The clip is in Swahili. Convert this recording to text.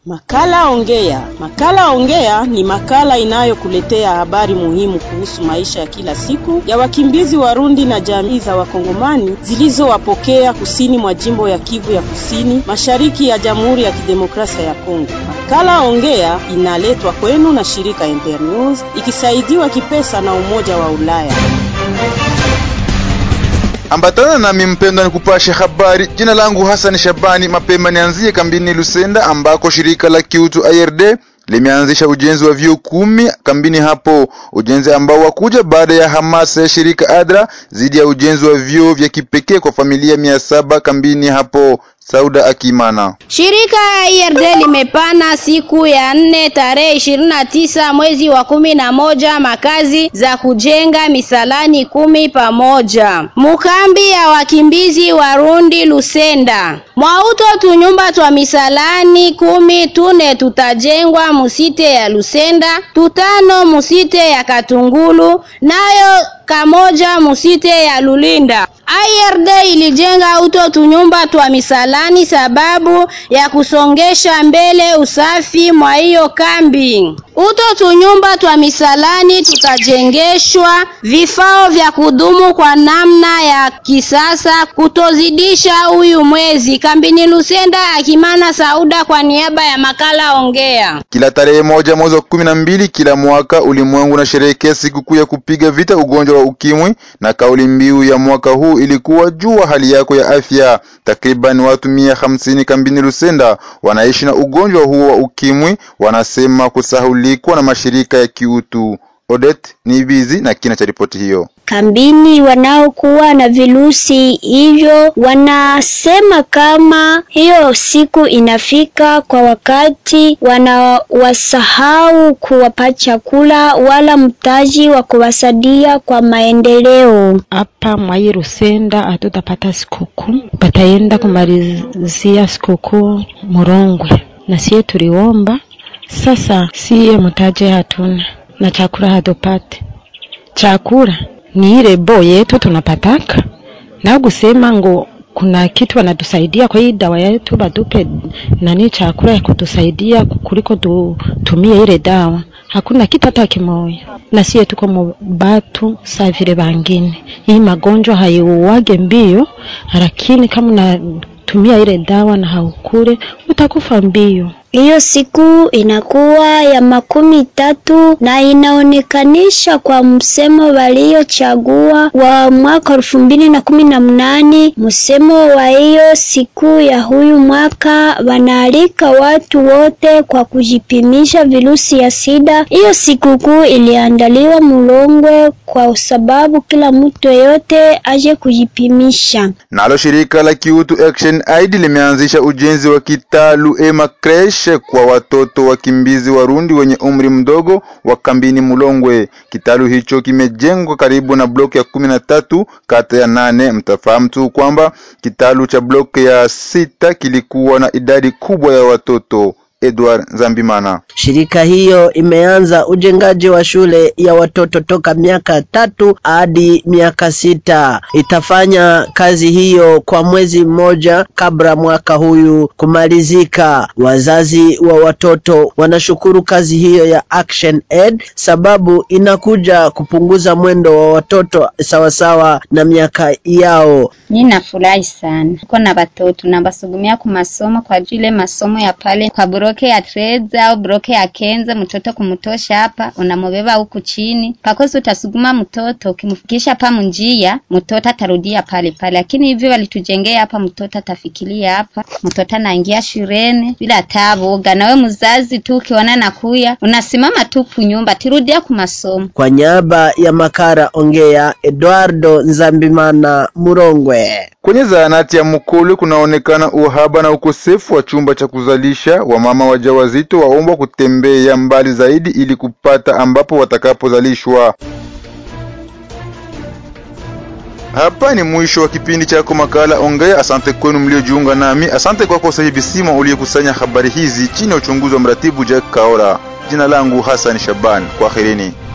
Makala Ongea. Makala Ongea ni makala inayokuletea habari muhimu kuhusu maisha ya kila siku ya wakimbizi Warundi na jamii za Wakongomani zilizowapokea kusini mwa jimbo ya Kivu ya Kusini, mashariki ya Jamhuri ya Kidemokrasia ya Kongo. Makala Ongea inaletwa kwenu na shirika Internews ikisaidiwa kipesa na Umoja wa Ulaya. Ambatana nami mpendwa, ni kupasha habari. Jina langu Hassan Shabani. Mapema nianzie kambini Lusenda ambako shirika la kiutu IRD limeanzisha ujenzi wa vyoo kumi kambini hapo, ujenzi ambao wakuja baada ya hamasa ya shirika ADRA dhidi ya ujenzi wa vyoo vya kipekee kwa familia mia saba kambini hapo. Sauda Akimana. Shirika ya IRD limepana siku ya nne tarehe ishirini na tisa mwezi wa kumi na moja makazi za kujenga misalani kumi pamoja mukambi ya wakimbizi Warundi Lusenda mwauto tunyumba twa misalani kumi tune tutajengwa musite ya Lusenda tutano musite ya Katungulu nayo kamoja musite ya Lulinda. IRD ilijenga uto tunyumba twa misalani sababu ya kusongesha mbele usafi mwa hiyo kambi. Uto tunyumba twa misalani tutajengeshwa vifao vya kudumu kwa namna ya kisasa kutozidisha huyu mwezi. Kambini Lusenda, Akimana Sauda kwa niaba ya makala Ongea. Kila tarehe moja mwezi wa kumi na mbili kila mwaka ulimwengu unasherehekea sikukuu ya kupiga vita ugonjwa wa ukimwi, na kauli mbiu ya mwaka huu ilikuwa jua hali yako ya afya. Takriban watu mia hamsini kambini Lusenda wanaishi na ugonjwa huo wa ukimwi, wanasema kusahulikwa na mashirika ya kiutu. Odette Nibizi na kina cha ripoti hiyo. Kambini wanaokuwa na virusi hivyo wanasema kama hiyo siku inafika kwa wakati wanawasahau kuwapa chakula wala mtaji wa kuwasaidia kwa maendeleo. Hapa mwai Rusenda hatutapata sikukuu, bataenda kumalizia sikukuu Murongwe, na siye tuliomba sasa, siye mtaje hatuna na chakula hatupate. Chakula ni ile bo yetu tunapataka, na kusema ngo kuna kitu wanatusaidia kwa hii dawa yetu, batupe nani chakula ya kutusaidia kuliko tutumie ile dawa. Hakuna kitu hata kimoja, na sie tuko mubatu saa vile bangine. Hii magonjwa haiuwage mbio, lakini kama unatumia ile dawa na haukule utakufa mbio. Hiyo siku inakuwa ya makumi tatu na inaonekanisha kwa msemo waliochagua wa mwaka elfu mbili na kumi na mnane. Msemo wa hiyo siku ya huyu mwaka wanaalika watu wote kwa kujipimisha virusi ya sida. Hiyo sikukuu iliandaliwa Mulongwe kwa sababu kila mtu yeyote aje kujipimisha. Nalo shirika la kiutu Action Aid limeanzisha ujenzi wa kitalu ema creche kwa watoto wakimbizi Warundi wenye umri mdogo wa kambini Mulongwe. Kitalu hicho kimejengwa karibu na bloki ya kumi na tatu kata ya nane. Mtafahamu tu kwamba kitalu cha bloki ya sita kilikuwa na idadi kubwa ya watoto. Edward Zambimana. Shirika hiyo imeanza ujengaji wa shule ya watoto toka miaka tatu hadi miaka sita. Itafanya kazi hiyo kwa mwezi mmoja kabla mwaka huyu kumalizika. Wazazi wa watoto wanashukuru kazi hiyo ya Action Aid sababu inakuja kupunguza mwendo wa watoto sawasawa na miaka yao. Mimi nafurahi sana, uko na watoto nabasugumia ku masomo kwa ajili masomo ya pale kwa broke ya treza au broke ya kenza, mtoto kumutosha hapa unamubeba huku chini pakosi, utasuguma mtoto ukimfikisha hapa munjia, mtoto atarudia pale pale. Lakini hivyo walitujengea hapa, mtoto atafikiria hapa, mtoto anaingia shuleni bila tabuga. Nawe mzazi tu ukiona nakuya, unasimama tu kunyumba, tirudia ku masomo. Kwa niaba ya Makara Ongea, Eduardo Nzambimana, Murongwe. Kwenye zahanati ya Mukulu kunaonekana uhaba na ukosefu wa chumba cha kuzalisha. Wamama wajawazito waombwa kutembea mbali zaidi ili kupata ambapo watakapozalishwa. Hapa ni mwisho wa kipindi chako makala Ongea. Asante kwenu mliojiunga nami. Asante kwako Sahibi Sima uliyekusanya habari hizi chini ya uchunguzi wa mratibu Jack Kaora. Jina langu Hassan Shaban. Kwaherini.